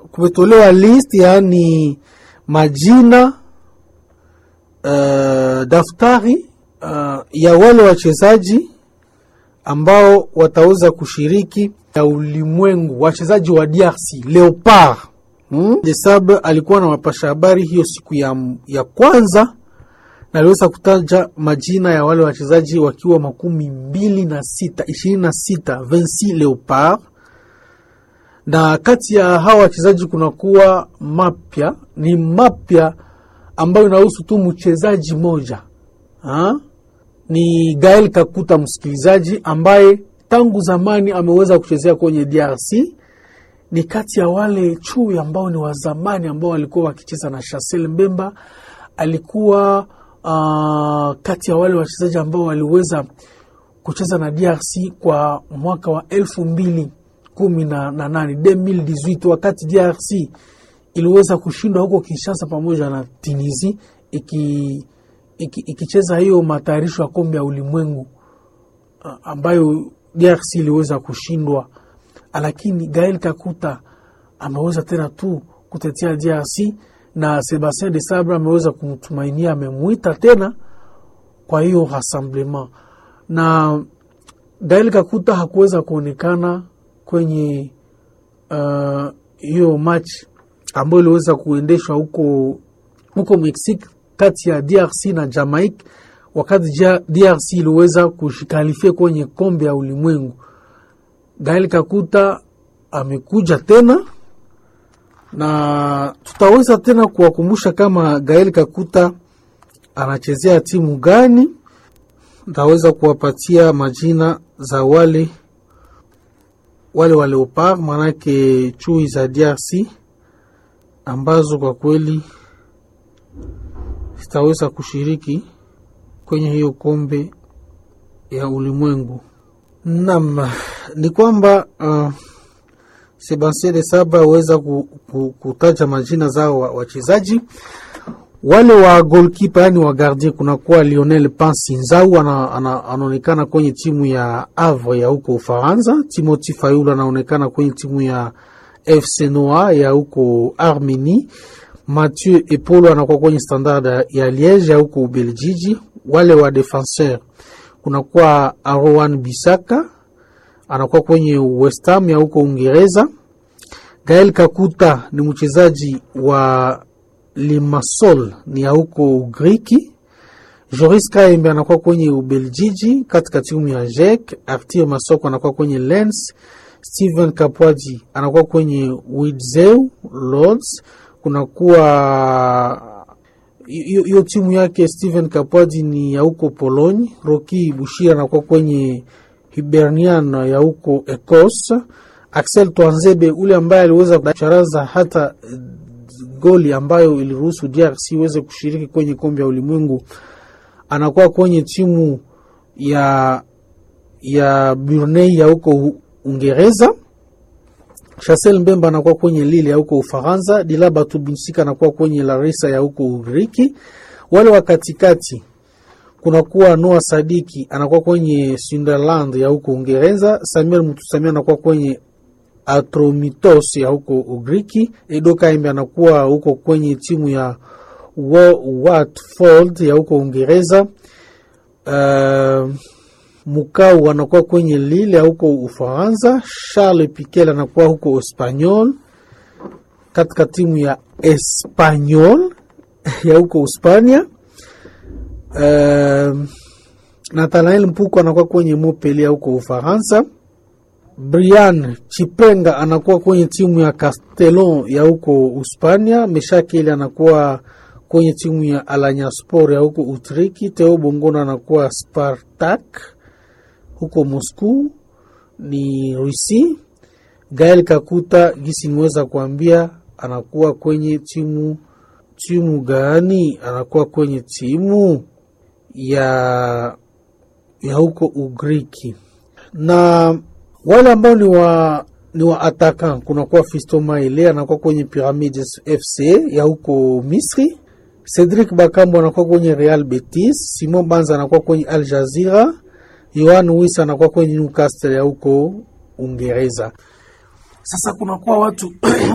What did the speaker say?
kumetolewa list, yaani majina uh, daftari uh, ya wale wachezaji ambao wataweza kushiriki ya ulimwengu, wachezaji wa DRC Leopard. Hmm? Desabre alikuwa na wapasha habari hiyo siku ya, ya kwanza na aliweza kutaja majina ya wale wachezaji wakiwa makumi mbili na sita ishirini na sita Vinci Leopard, na kati ya hawa wachezaji kunakuwa mapya, ni mapya ambayo inahusu tu mchezaji moja ha? ni Gael Kakuta, msikilizaji ambaye tangu zamani ameweza kuchezea kwenye DRC. Ni kati ya wale chui ambao ni wa zamani ambao walikuwa wakicheza na Chancel Mbemba. Alikuwa uh, kati ya wale wachezaji ambao waliweza kucheza na DRC kwa mwaka wa elfu mbili kumi na nane 2018 wakati DRC iliweza kushindwa huko Kinshasa pamoja na Tunisia iki ikicheza iki hiyo matayarisho ya kombe ya ulimwengu ambayo DRC iliweza kushindwa, lakini Gael Kakuta ameweza tena tu kutetea DRC na Sebastien de Sabre ameweza kumtumainia, amemwita tena kwa hiyo rassemblement, na Gael Kakuta hakuweza kuonekana kwenye hiyo uh, match ambayo iliweza kuendeshwa huko huko Mexique kati ya DRC na Jamaica wakati DRC iliweza kushikalifia kwenye kombe ya ulimwengu. Gael Kakuta amekuja tena na tutaweza tena kuwakumbusha kama Gael Kakuta anachezea timu gani. Ntaweza kuwapatia majina za wale wale wa Leopard, manake chui za DRC ambazo kwa kweli zitaweza kushiriki kwenye hiyo kombe ya ulimwengu. Naam, ni kwamba uh, Sebastien de Sabre aweza ku, ku, kutaja majina zao wachezaji wale wa goalkeeper, yani wa gardien. Kunakuwa Lionel Pansi Nzau anaonekana ana, kwenye timu ya Havre ya huko Ufaransa. Timothy Fayulu anaonekana kwenye timu ya FC Noa ya huko Armenie. Mathieu Epolo anakuwa kwenye Standard ya Liege ya huko Ubeljiji. Wale wa defenseur kunakuwa Arowan Bisaka anakuwa kwenye West Ham ya huko Uingereza. Gael Kakuta ni mchezaji wa Limassol ni ya huko Ugriki. Joris Kaembe anakuwa kwenye Ubeljiji katika timu ya JEC. Arthur Masoko anakuwa kwenye Lens. Steven Kapwaji anakuwa kwenye Witzel Lords kunakuwa hiyo timu yake Steven Kapwaji ni ya huko Polonye. Roki Bushira anakuwa kwenye Hibernian ya huko Ecos. Axel Twanzebe ule ambaye aliweza kucharaza hata goli ambayo iliruhusu DRC iweze kushiriki kwenye kombe ya ulimwengu anakuwa kwenye timu ya ya Burnley ya huko Uingereza. Chancel Mbemba anakuwa kwenye Lille ya huko Ufaransa. Dilaba Tubinsika anakuwa kwenye Larissa ya huko Ugiriki. Wale wa katikati kunakuwa Noah Sadiki anakuwa kwenye Sunderland ya huko Uingereza. Samuel Mutusamia anakuwa kwenye Atromitos ya huko Ugiriki. Edo Kaimbe anakuwa huko kwenye timu ya Watford ya huko Uingereza. Uh, Mukau anakuwa kwenye Lille ya huko Ufaransa. Charles Piquel anakuwa huko Espanyol katika timu ya Espanyol ya huko Uspania. Uh, Nathanael Mpuko anakuwa kwenye Montpellier ya huko Ufaransa. Brian Chipenga anakuwa kwenye timu ya Castellon ya huko Uspania. Meshakeli anakuwa kwenye timu ya Alanyaspor ya huko Utriki. Teo Bongona anakuwa Spartak huko Moscow ni Rusi. Gael Kakuta gisi niweza kuambia anakuwa kwenye timu timu gani? Anakuwa kwenye timu ya ya huko Ugriki. Na wale ambao ni wa ni wa atakan, kunakuwa Fisto Maele anakuwa kwenye Pyramids FC ya huko Misri. Cedric Bakambo anakuwa kwenye Real Betis. Simon Banza anakuwa kwenye Al Jazeera. Yohan Wissa anakuwa kwenye Newcastle ya huko Uingereza. Sasa kunakuwa watu